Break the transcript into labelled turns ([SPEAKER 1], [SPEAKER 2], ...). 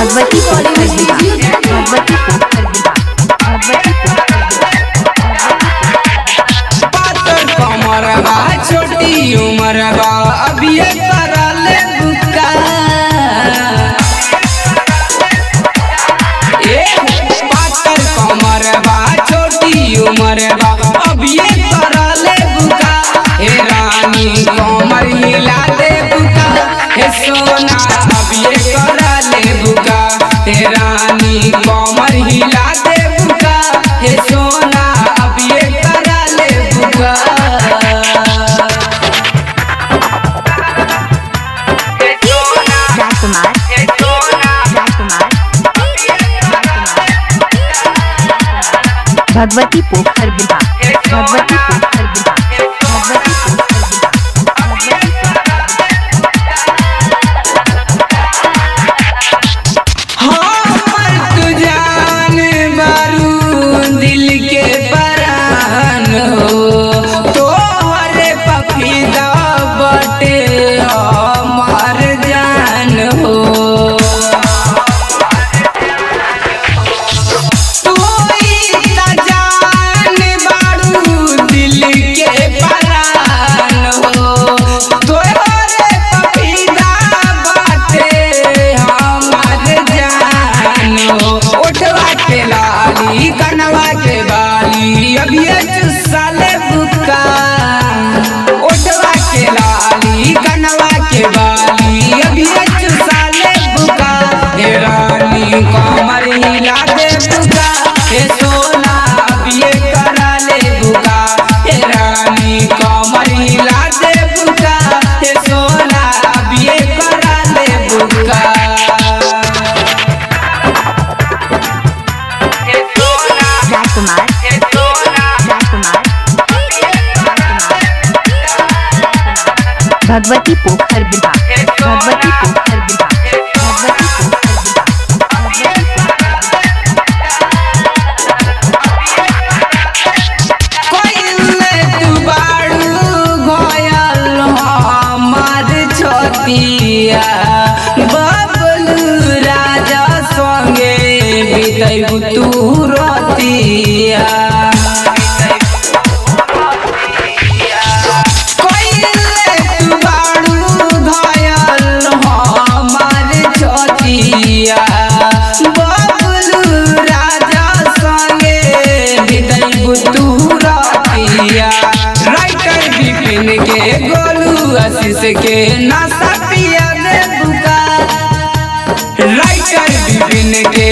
[SPEAKER 1] भगवती पोखर विभाग भगवती पोखर विभाग भगवती पोखर
[SPEAKER 2] पातर कमर बा छोटी उमर बा अभी करले बुका ए पातर कमर बा छोटी उमर बा अभी करले बुका हे रानी कमर हिला दे बुका हे सोना अभी करले बुका हे रानी कमर हिला दे बुका हे सोना अभी करले बुका
[SPEAKER 1] राजकुमार राजकुमार भगवती पोखर विभाग भगवती पोखर विभाग भगवती पोखर विभाग भगवती पोखर
[SPEAKER 2] हमर तू जान बारू दिल के परान हो तोहरे पफीदा बटे हमार जान हो तू ही त जान बारू दिल के परान हो तोहरे पफीदा बटे हमार जान हो उठवा के लाली कनवा के बाली अभी साले बुका उठवा के लाली कनवा के बाली अभी साले बुका हे रानी कमर हिला दे बुका हे सोना अभी करा ले बुका हे रानी कमर हिला दे बुका हे सोना अभी करा ले बुका
[SPEAKER 1] राजकुमार राजकुमार भगवती पोखर विभाग भगवती पोखर विभाग भगवती पोखर विभाग भगवती पोखर
[SPEAKER 2] कोइले तू बाड़ू घोयल हमार छोतिया बबलू राजा संगे बितैबू तू रतिया कोइले तू बाड़ू घोयल हमार छोतिया बबलू राजा संगे बितैबू तू रतिया राइटर विपिन के गोलू आशीष के नशा पिया दे बुका राइटर विपिन के